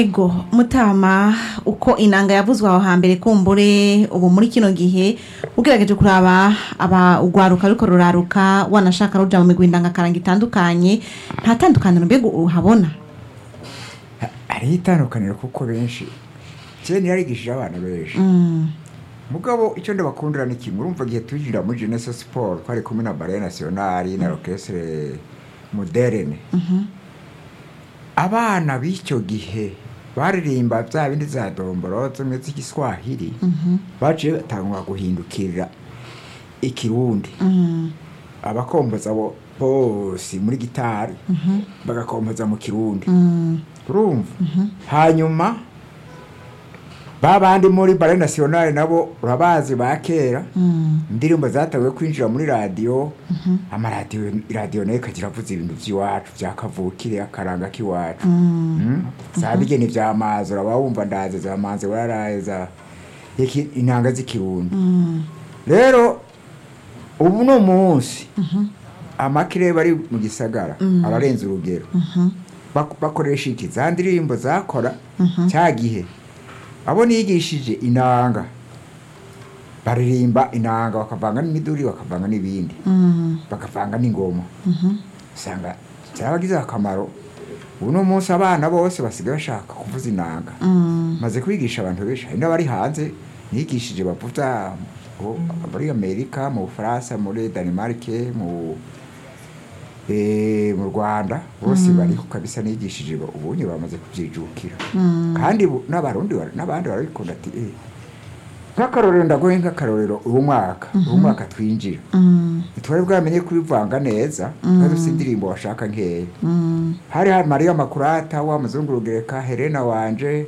ego mutama uko inanga yavuzwe aho hambere kumbure ubu muri kino gihe ugerageje kuraba aba ugwaruka ariko ruraruka wanashaka ruja mu migwi ndangakaranga itandukanye nta tandukaniro mbega uhabona hariho itandukaniro kuko benshi kera yarigishije abana benshi Mm, mugabo icyo ndabakundira ni kimwe urumva igihe twinjira muri jeunesse sport twari kumwe na ballet nationale na orchestre moderne abana b'icyo gihe baririmba bya bindi za domboro zimwe z'igiswahili baciye batangwa guhindukirira ikirundi mm, abakomboza bo bose muri gitari bagakomboza mu kirundi mm, urumva hanyuma ba bandi muri bare nationale nabo urabazi ba kera mm, indirimbo zatangiye kwinjira muri radiyo amaradiyo radiyo nayo ikagira avuze ibintu by'iwacu bya kavukire akaranga k'iwacu Mm? za bigeni bya mazi uraba wumva ndaze za manzi wararaye za iki- intanga z'ikirundi mm, rero ubu ni umunsi amakirere bari mu gisagara ararenze urugero Bak- bakoresha iki za ndirimbo zakora cya gihe abo nigishije inanga baririmba inanga bakavanga n'imiduri bakavanga n'ibindi mm, bakavanga n'ingoma usanga byarabagize akamaro ubu ni umunsi abana bose basigaye bashaka kuvuza inanga mm, maze kwigisha abantu benshi hari n'abari hanze nigishije bavuza ngo muri amerika mu bufaransa muri danimarike mu eh, mu rwanda bose bariho kabisa nigishije ba- ubunye bamaze kubyijukira kandi bu- n'abarundi bara- n'abandi barabikunda ati eh, nk'akarorero ndagoye nk'akarorero uwo mwaka uwo mwaka twinjira mm, ntitwari bwamenye kubivanga neza twari dufite indirimbo washaka nkeya mm, hari hari mariya makurata wa muzungurugereka helena wanje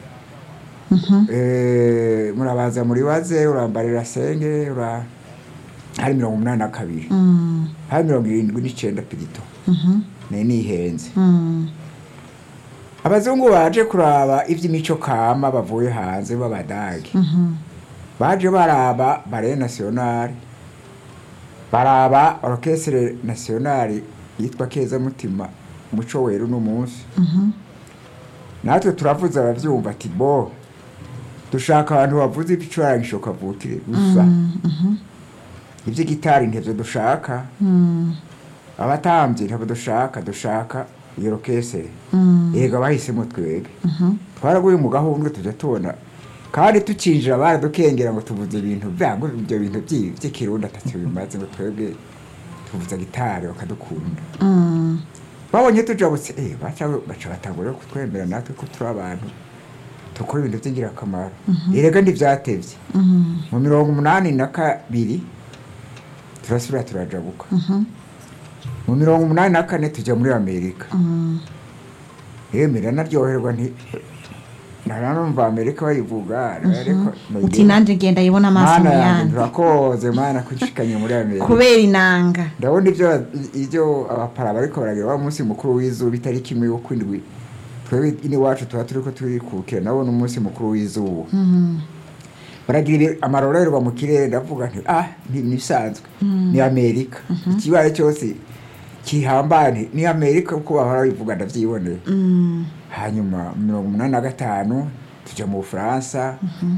Eh, murabanza muribaze urambarira senge ura hari mirongo umunani na kabiri mm, hari mirongo irindwi n'icyenda pirito mhm, nayo nihenze mm, abazungu baje kuraba iby'imico kama bavuye hanze b'abadage mhm, baje baraba bare nationale baraba orchestre nationale yitwa keza mutima umuco weru n'umunsi mhm, natwe turavuze abavyumva ati bo dushaka abantu bavuze ibicurangisho kavukire gusa mhm, ivy'igitari ntivyo dushaka mm, abatambyi ntavyo dushaka dushaka iyo orchestre mm, yego bahisemo twebwe mhm, twaraguye mu gahundwe tujya tubona kandi tucinjira baradukengera ngo tuvuze ibintu byango ibyo bintu by'i- by'ikirundi atacyo bimaze ngo twebwe tuvuza gitari bakadukunda mm, babonye tujabutse eh baca baca batangura kutwemera natwe ko turi abantu dukora ibintu by'ingirakamaro erega ntibyatevye mhm, mu mirongo umunani na kabiri turasubira turajabuka mhm, mu mirongo umunani na kane tujya muri amerika mm, yemera naryoherwa nti naranumva amerika bayivuga ariko uti nanje ngenda yibona amaso mana mu yanjye yandi turakoze mana kushikanye muri amerika kubera inanga ndabona ibyo ibyo abapara bariko baragira wa munsi mukuru w'izuba itariki imwe yo kwindwi twebwe ini wacu tuba turiko turikukira nabo ni umunsi mukuru w'izuba Mhm, baragira ibi- amarorerwa mu kirere ndavuga nti ah ni nisanzwe ni amerika ikibaye cyose kihambaye nti ni amerika kuko bahora bivuga ndavyiboneye mm, hanyuma mirongo umunani na gatanu tujya mu bufaransa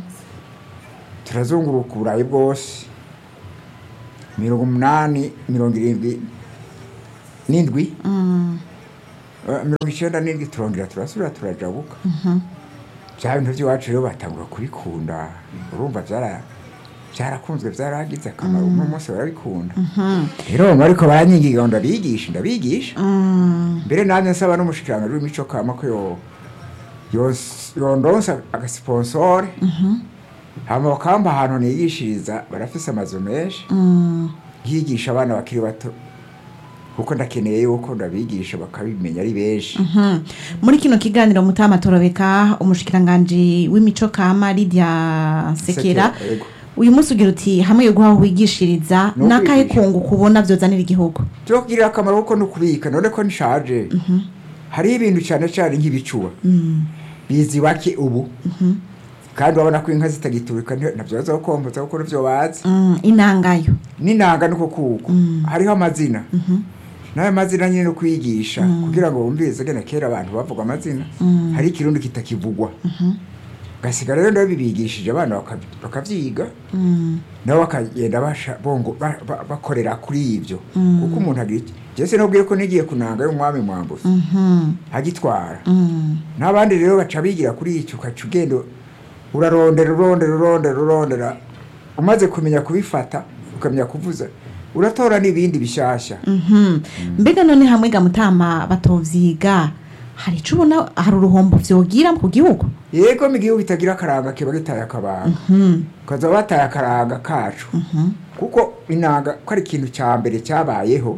turazunguruka uburayi bwose mirongo umunani mirongo irindwi n'indwi mm, eh, mirongo icyenda n'indwi turongera turasubira turajabuka mhm, bya bintu by'iwacu rero batangura kubikunda urumva byara byarakunzwe byaragize akamaro uno munsi barabikunda mhm, rero ariko baranyigiga ngo ndabigisha ndabigisha mm, mbere nanjye nsaba n'umushikiranganji w'imico kama ko yo yos- yondonsa agasiponsore mhm, hama bakamba ahantu nigishiriza barafise amazu menshi mm, yigisha abana bakiri bato kuko ndakeneye yuko ndabigisha bakabimenya ari benshi mhm. muri kino kiganiro mutama torobeka umushikiranganji w'imico kama lidia sekera Sekera, yego. uyu munsi ugira uti hamwe yo guhaha wigishiriza No n'akahe kwigisha. kungu kubona vyozanira igihugu byo kugirira akamaro kuko ni ukubika none ko nishaje hariho ibintu cyane cyane nk'ibicuba Mm, bizi bake ubu mhm, kandi urabona ko inka zitagiturika nti- ntabyo bazokomboza kuko nivyo bazi mm, inangayo n'inanga niko kuko Mm. hariho amazina Mhm, n'aya mazina nyine no kwigisha kugira ngo wumvirize gene kera abantu bavuga amazina hari ikirundi kitakivugwa gasiga rero ndabibigishije abana baka- bakavyiga nabo bakagenda basha- bongo- ba- ba- bakorera kuri ibyo kuko umuntu agira iki jese nubwiye ko nigiye kunanga y'umwami mwambuzi agitwara n'abandi rero baca bigira kuri icyo ukaca ugenda urarondera urondera urondera urondera umaze kumenya kubifata ukamenya kuvuza uratora n'ibindi bishasha Mhm. mbega none hamwe ga mutama batovyiga hari ico ubona hari uruhombo vyogira ku gihugu yego mu gihugu kitagira akaranga kiba gitaye akabanga ukaza bataye akaranga kacu kuko inanga ko ari ikintu cya mbere cyabayeho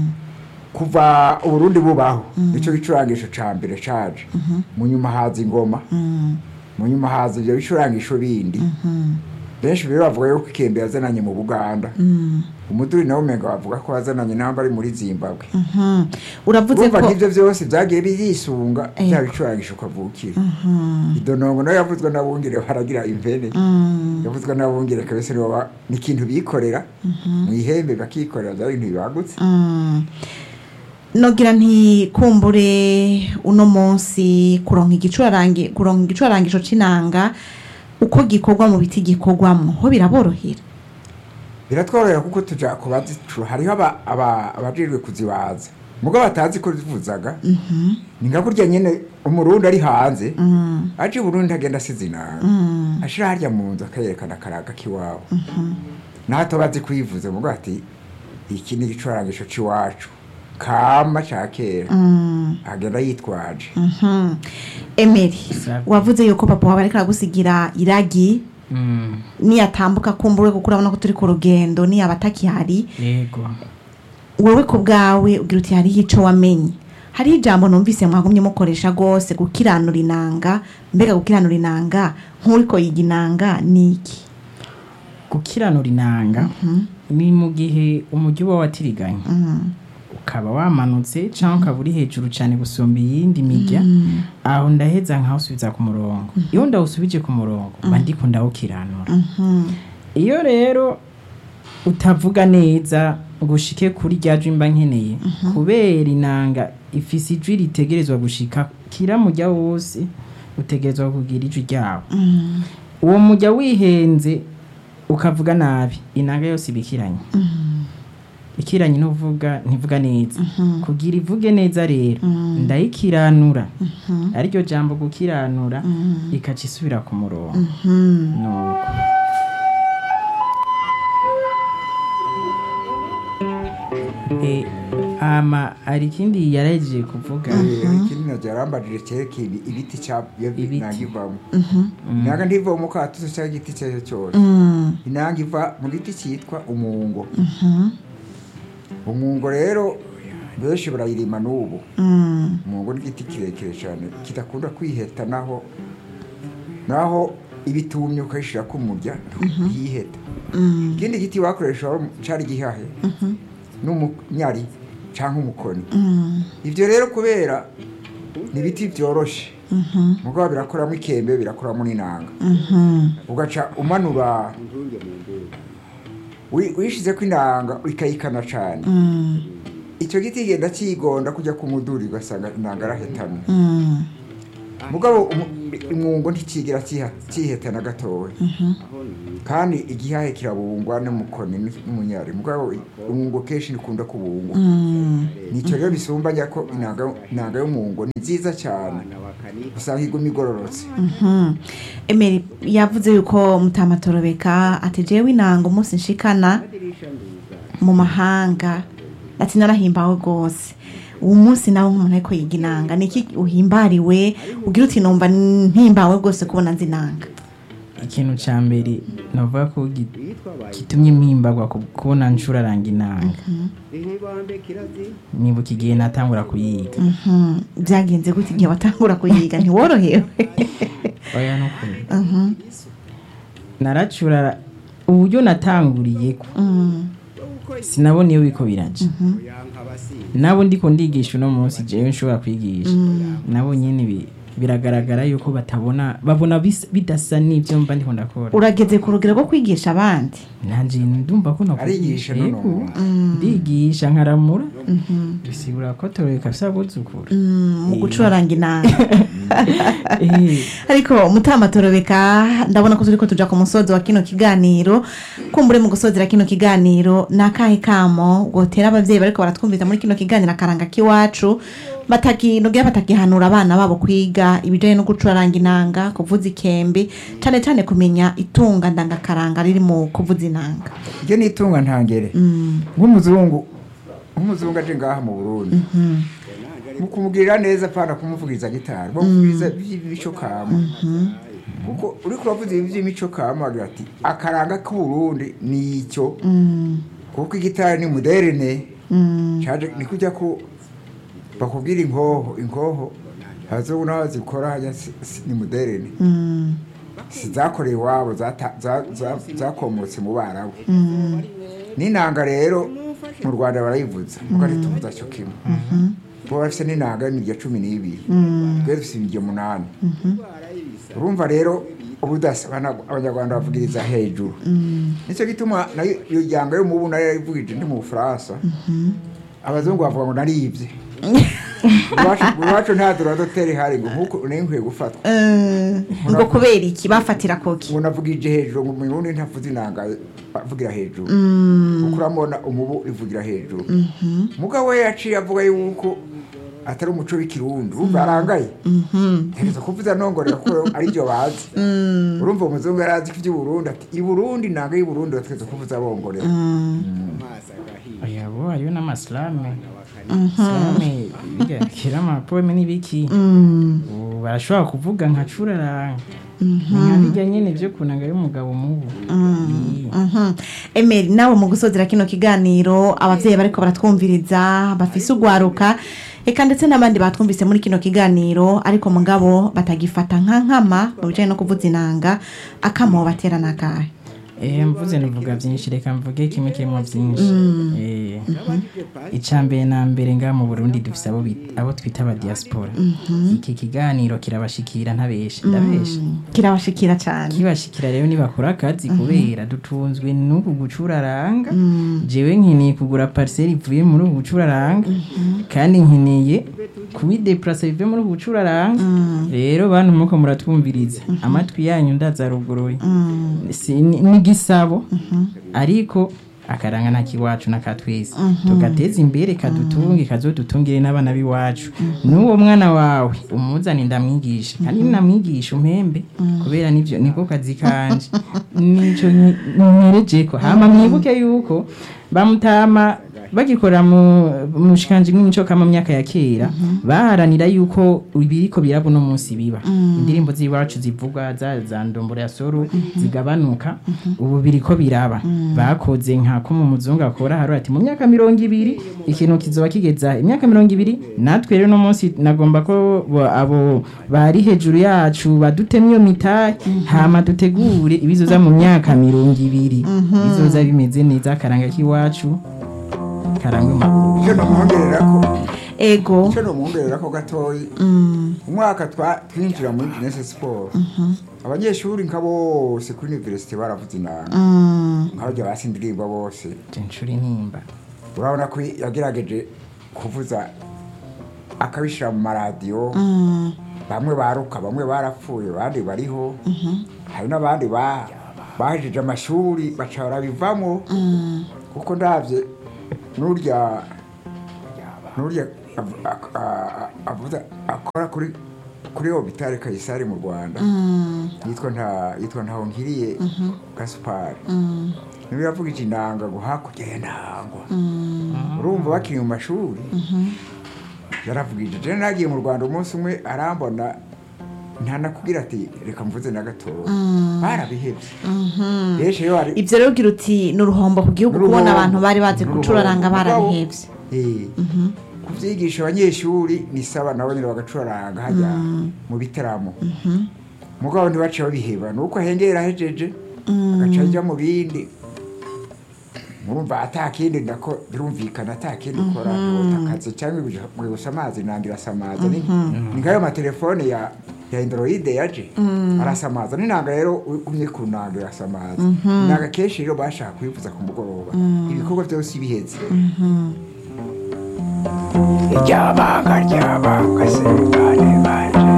kuva uburundi bubaho nicyo gicurangisho cya mbere caje mu nyuma haza ingoma mu nyuma haza ibyo bicurangisho bindi benshi rero bavuga yuko ikembe yazananye mu buganda umuduri nawe umenga bavuga ko yazananye namba ari muri zimbabwe Mhm. uravuze urumva ko nk'ibyo byose byagiye birisunga Ego. bya bicurangisho ukavukira idonongo nayo yavuzwe n'abungere baragira impene yavuzwe n'abungere kabese nibo ba- ni ikintu bikorera mu ihembe bakikorera byari ibintu bibagutse Mm. nogira nti kumbure uno munsi kuronka igicurarangi kuronka igicurarangisho c'inanga uko gikorwa mu biti gikorwamwo ho biraborohera biratworohera kuko tuja kubazicura hariho aba- aba- abajejwe kuzibaza mugo batazi ko zivuzaga ni nka kurya nyene umurundi ari hanze aje i burundi agenda asize inanga ashira harya mu nzu akayerekana akaraga k'iwabo nato bazi kwivuza mugo ati iki ni igicurangisho c'iwacu kama ca kera agenda yitwaje Mhm. emeri Sawa. wavuze yuko papa wawe ariko aragusigira iragi Mm, niyatambuka kumbure kuko urabona ko turi ku rugendo niyaba atakihari yego wowe ku bwawe ugira uti hariho ico wamenye hariho ijambo numvise mwagumye mukoresha rwose gukiranura inanga mbega gukiranura inanga nk'uriko yiga inanga ni iki gukiranura inanga ni mu gihe umujyi uba watiriganye ukaba wamanutse cyangwa ukaba uri hejuru cyane gusumba iyindi mijya aho ndaheza nkawusubiza ku murongo iyo ndawusubije ku murongo mba ndiko ndawukiranura iyo rero utavuga neza ngo ushike kuri rya jwi mba nkeneye kubera inanga ifise ijwi ritegerezwa gushika kira mujya wose utegerezwa kugira ijwi ryawo uwo mujya wihenze ukavuga nabi inanga yose iba ikiranye ikiranye n'uvuga ntivuga neza kugira ivuge neza rero ndayikiranura ariryo jambo gukiranura ikaca isubira ku murongo nuko Eh, ama hari ikindi yarahejeje kuvuga ikindi navyo yarambajije cerekeye ibi- ibiti ca iyo Ibiti. inanga ivamo inanga ntiva mu katuzo cyangwa igiti icyo ari cyo cyose inanga iva mu giti cyitwa umungo umungo rero benshi barayirima n'ubu umungo ni igiti kirekire cyane kidakunda kwiheta naho naho ibitumye ukayishira ku murya ntiyiheta ikindi giti bakoresha cari gihahe n'umunyari cyangwa umukoni ibyo rero kubera ni ibiti byoroshe mugabo birakoramo ikembe birakoramo n'inanga ugaca umanura wi- wishize ko inanga ikayikana cyane icyo giti kigenda kigonda kujya ku muduri ugasanga inanga arahetamye mugabo umu- umwungo ntikigira kiha- kiheta na gatoya kandi igihahe kirabungwa n'umukoni n- n'umunyari mugabo umwungo kenshi nikunda kubungwa nicyo rero bisumbanya ko inanga inanga y'umwungo ni nziza cyane usanga iguma igororotse emeri yavuze yuko mutamatorobeka ati jewe inanga umunsi nshikana mu mahanga ati narahimbawe rwose uwo munsi nawe nk'umuntu ariko yiga inanga ni iki uhimbariwe ugira uti numva mpimbawe rwose kubona nzi inanga ikintu cya mbere navuga ko gi- gitumye mpimbagwa ku- kubona ncuraranga inanga nibuka igihe natangura kuyiga Mhm. byagenze gute igihe watangura kuyiga ntiworohewe oya nukuri naracurara uburyo natanguriye ko sinabona iyo biko biraja nabo ndiko ndigisha uno munsi jewe nshobora kwigisha nabo nyene bi- biragaragara yuko batabona babona bis- bidasa n'ibyo mba ndiko ndakora urageze ku rugero rwo kwigisha abandi nanje ndumva ko Arigisha nakwigisha nono. ndigisha nkaramura bisigura ko toreka afise abuzukuru mu gucuraranga inanga Eh, ariko mutama torobeka ndabona ko turiko tuja ku musozi wa kino kiganiro kumbure mu gusozera kino kiganiro ni akahe kamo gotera abavyeyi bariko baratwumviriza muri kino kiganiro akaranga k'iwacu batakinogera batagihanura abana babo kwiga ibijanye no gucuraranga inanga kuvuza ikembe cane cane kumenya itunga ndangakaranga riri mu kuvuza inanga iryo ni itunga ntangere nk'umuzungu nk'umuzungu aje ngaha mu burundi mu kumugirira neza apana kumuvugiriza gitari bamuvugiriza by'imico kama kuko uriko uravuza ibi by'imico kama agira ati akaranga k'uburundi ni icyo kuko igitari ni moderne caje ni kujya ko bakubwira inkoho inkoho abazungu n'aho zikora hajya si- si- ni moderne si zakorewe iwabo zata- za- za- zakomotse mu barabu n'inanga rero mu rwanda barayivuza kuko ntituvuza cyo kimwe bo bafite n'inanga y'imirya cumi n'ibiri twe dufite imirya umunani urumva rero ubudasa abana- abanyarwanda bavugiriza hejuru nicyo gituma nayo iyo jyanga yo mubu nayo yayivugije ndi mu bufaransa abazungu bavuga ngo naribye Iwacu- iwacu nta duradoteri ihari ngo nk'uko nayo nkwiye gufatwa Eh, ngo kubera iki bafatira koki umuntu avugije hejuru ngo umurundi ntavuze inanga avugira hejuru kuko uramubona umubu ivugira hejuru mugabo we yaciye avuga yuko atari umuco w'ikirundi urumva arangaye ntegereza kuvuza nongorera kuko aribyo bazi urumva umuzungu yari azi ko iby'uburundi ati i burundi inanga y'i burundi bategereza kuvuza bongorera oya bo hariyo n'amasilame silame biga kera amapoeme n'ibiki ubu barashobora kuvuga nka curaranga nka bijya nyene vyo kunanga y'umugabo mubu Iyi. Mhm. Emeri nawe mu gusozera kino kiganiro abavyeyi bariko baratwumviriza bafise ugwaruka eka ndetse n'abandi batwumvise muri kino kiganiro ariko mugabo batagifata nka nkama mu bijanye no kuvuza inanga akamo batera nakahe Eh, mvuze nivuga byinshi reka mvuge kimwe kirimo byinshi Eh, icya mbere na mbere ngaha mu burundi dufise abo bit- abo twita aba diaspora iki kiganiro kirabashikira ntabeshe ndabeshe kirabashikira cane kibashikira rero nibakora akazi kubera dutunzwe n'uku gucuraranga jewe nkeneye kugura parcelle ivuye muri ubu gucuraranga kandi nkeneye kubideplasa bive muri ubu gucuraranga rero bantu muko muratwumviriza amatwi yanyu ndazaruguruye Si- ni ni igisabo ariko akaranga nta kiwacu n'akatwese tugateza imbere kadutunge kazodutungire n'abana b'iwacu n'uwo mwana wawe umuzane ndamwigisha kandi namwigisha umpembe kubera nivyo niko kazi kanje nico nterejeko hama mwibuke yuko bamutama bagikorera mu mushikanji mw'imico kama mu myaka ya kera baharanira yuko ibiriko birabo no munsi biba indirimbo z'iwacu zivugwa za za ndombora ya soro zigabanuka ubu biriko biraba bakoze nka ko mu muzungu akora hari ati mu myaka mirongo ibiri ikintu kizoba kigeza imyaka mirongo ibiri natwe rero no munsi nagomba ko bo- abo bari hejuru yacu badutemye iyo mitahe hama dutegure ibizoza mu myaka mirongo ibiri bizoza bimeze neza akaranga k'iwacu karangwe mu icyo nomwongerera ko ego icyo nomwongerera ko gatoyi umwaka twa- twinjira muri jeunesse sport abanyeshuri nka bose kuri universite baravuze inanga nk'abajya basi indirimbo bose censhuri nimba urabona ko yagerageje kuvuza akabishyira mu maradiyo bamwe baruka bamwe barapfuye abandi bariho hari n'abandi ba- bahejeje amashuri baca barabivamo kuko ndabye n'urya n'urya av- ak- a- a- avuza akora kuri kuri hopitale kayisari mu rwanda yitwa nta yitwa ntaho nkiriye gaspari niwe yavugije inanga ngo hakurya ya ntangwa urumva bakiri mu mashuri yaravugije je nagiye mu rwanda umunsi umwe arambona ntanakubwira ati reka mvuze na gatoya barabihebye benshi iyo hari ivyo rero ugira uti ni uruhombo ku gihugu N'uruhombo. kubona abantu bari bazi N'uruhombo. gucuraranga Mugabo, barabihevye eh, kuvyigisha abanyeshuri ni saba nabo nyine bagacuraranga hajya mu bitaramo mugabo ntibace babiheba nuko ahengera ahejeje agaca ajya mu bindi murumva atakindi ndako birumvikana atakindi ukora ntiwota akazi cyangwa gusa amazi nangira samaza ni ni nkayo matelefone ya ya androide yaje arasamaza n'inanga rero ugumye ku nanga irasamaza inanga kenshi rero bashaka kuyivuza ku mugoroba ibikorwa byose biheze iryabanga ryabanga sengane banje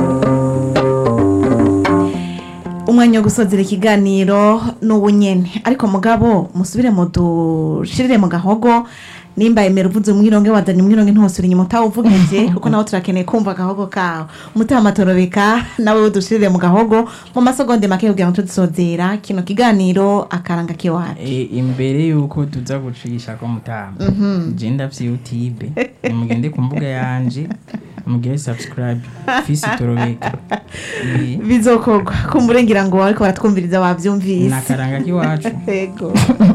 umwanya wo gusozera ikiganiro ni ubunyene ariko mugabo musubire mu dushirire mu gahogo nimba emera uvuze umwironge wadanye umwironge ntosura inyuma utawuvugeje kuko nawe turakeneye kumva agahogo kawe umutima torobeka nawe udushirire mu gahogo mu masegonde make kugira ngo tudusozera kino kiganiro akaranga kiwacu E, imbere yuko tuza gucisha ko mutama je ndavye youtube nimugende ku mbuga yanje mugire subscribe fisi torobeka Eh, bizokorwa kumburengira ngo ariko baratwumviriza wavyumvise nakaranga k'iwacu yego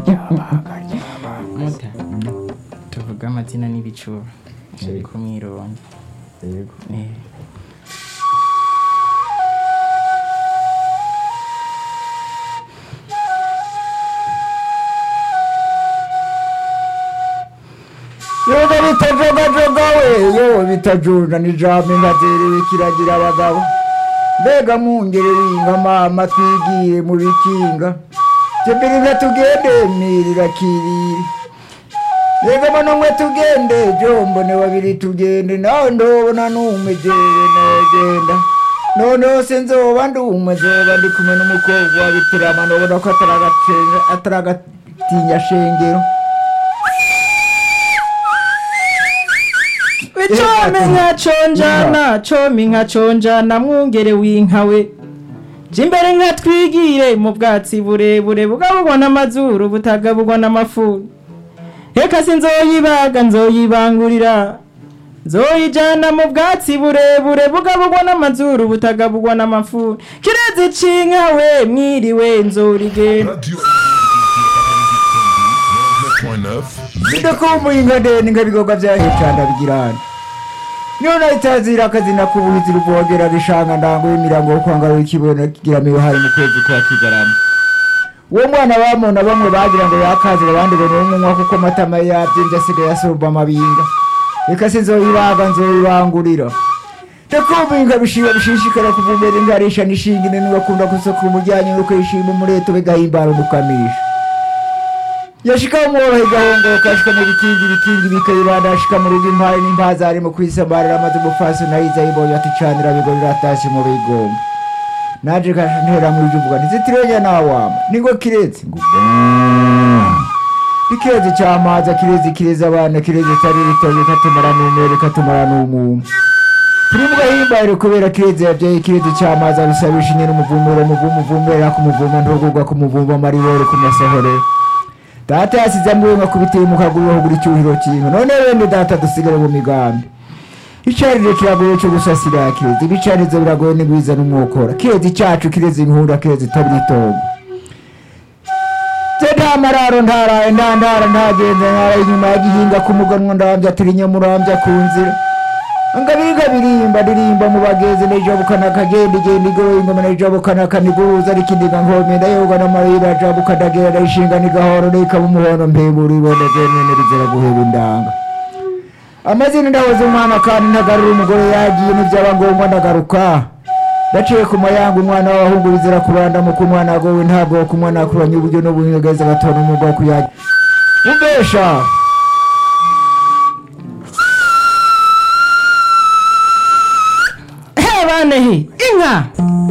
muta tuvuga amazina n'ibicuba biri ku mwironge yego Eh. yoga bitajogajoga we yo bitajunda n'ijambo inkaterere kiragira abagabo mbega mwungere winga mama twigire mu bikinga jembere tugende mirira kiriri mbega mano mwe tugende jombone babiri tugende nawe ndobona n'umwe jewe negenda noneho se nzoba ndumwe nzoba ndi kumwe n'umukobwa wa bitirama nobona ko ataragacenga- ataragatinya shengero Icome nka conjana come nka conjana mwungere w'inkawe je imbere nka twigire mu bwatsi burebure bugabugwa n'amazuru butagabugwa n'amafuni reka sinzoyibaga nzoyibangurira nzoyijana mu bwatsi burebure bugabugwa n'amazuru butagabugwa n'amafuni kirezi c'inkawe mwiriwe nzorigenda Radio 9.9 ndakumbuye inka ndende inka bigoga vyahecanda bigirana niyo nayitazira akazina k'ubuhizi ruvogera rishanga ndango y'imirango yo kwangara w'ikibono kigira miyohari mu kwezi kwa kigarama uwo mwana bamona bamwe bagira ngo yakazira abandi ngo n'umunywa kuko amatama ye yavyimbye asigaye asorba amabinga reka sinzoyibaga nzoyibangurira ndakumbuye inka bishiba bishishikara kuvumera inka risha nishinga inene bakunda gusokura umuryanyi nuko yishima umureto bigahimbara umukamisha yashika umworohe gahongoka ashika mu bikingi ibikingi bikayibanda ashika mu rugo impare n'impaza arimo kwisambarira amaze umufasi nayiza yibonye ati canira bigo biratashye mu bigomba naje kantera mu ijwi uvuga ntizitirenya nawama ningo kirezi ngo bwaa. ikirezi cyamaza kirezi kirezi abana kirezi tari ritoye katumara n'umwere katumara n'umwuma turi mu gahimbare kubera kirezi yabyaye kirezi cyamazi abisabisha nyine umuvumero umuvumo uvumera ku muvumo ntugurwa ku muvumbo amaribore ku masohorero data yasize amwenga kubiteye mu kaguru ahugura icyuhiro cy'inka none bene data dusigare mu migambi icarire kiragoye cyo gusasira kirezi ibicarizo biragoye n'igwiza n'umwokora kirezi cyacu kirezi inkunda kirezi tabiritongo se nta mararo ntaraye nta ndara ntagenze ntara inyuma ya gihinga ku muganwa ndambya turinya murambya ku nzira ngabiriga birimba ndirimba mu bagezi nejabukana kagenda igenda igoroye ingoma nejabukana kaniguruza rikindiga nkome ndayoga n'amarira jabuka ndagera ndayishinga nigahoro nikaba umuhondo mpembura ibone zemene rizira guheba indanga amazina ndahoze umwana kandi ntagarura umugore yagiye n'ibyaba ngombwa ndagaruka ndaciye ku mayanga umwana w'abahungu bizira kuranda mu kumwana agowe ntabwo ku mwana akuranye uburyo n'ubuhingageza batora umwuga wo kuyagira umbesha he banehe inka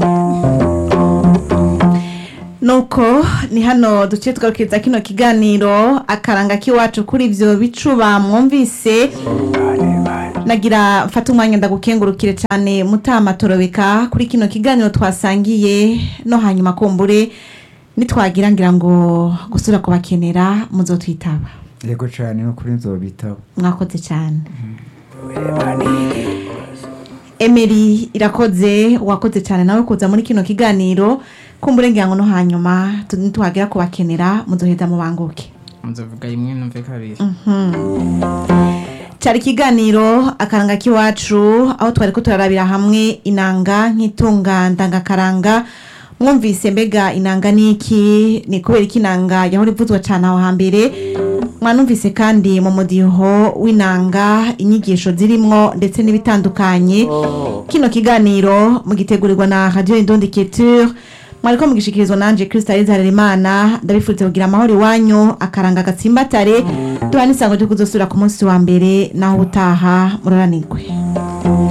nuko ni hano duce twarukiza kino kiganiro akaranga k'iwacu kuri ibyo bicuba mwumvise nagira mfata umwanya ndagukengurukire cyane mutama torobeka kuri kino kiganiro twasangiye no hanyuma kumbure nitwagira ngira ngo gusura kubakenera muzotwitaba yego cyane no kuri nzobitabo mwakoze cyane emeri irakoze wakoze cyane nawe kuza muri kino kiganiro kumbure ngira ngo no hanyuma tu- nitwagira kubakenera muzoheza mubanguke nzovuga rimwe numve kabiri cyari ikiganiro akaranga k'iwacu aho twari ko turarabira hamwe inanga nk'itunga ndangakaranga mwumvise mbega inanga ni iki ni kubera ko inanga yahora ivuzwa cyane aho hambere mwanumvise kandi mu mudiho w'inanga inyigisho zirimo ndetse n'ibitandukanye kino kiganiro mugitegurirwa na radio indondeketure mwariko mugishikirizwa nanje Krista Harerimana ndabifuriza kugira amahoro iwanyu akaranga gatsimbatare duha n'isango ryo kuzosubira ku munsi wa mbere naho utaha muraranirwe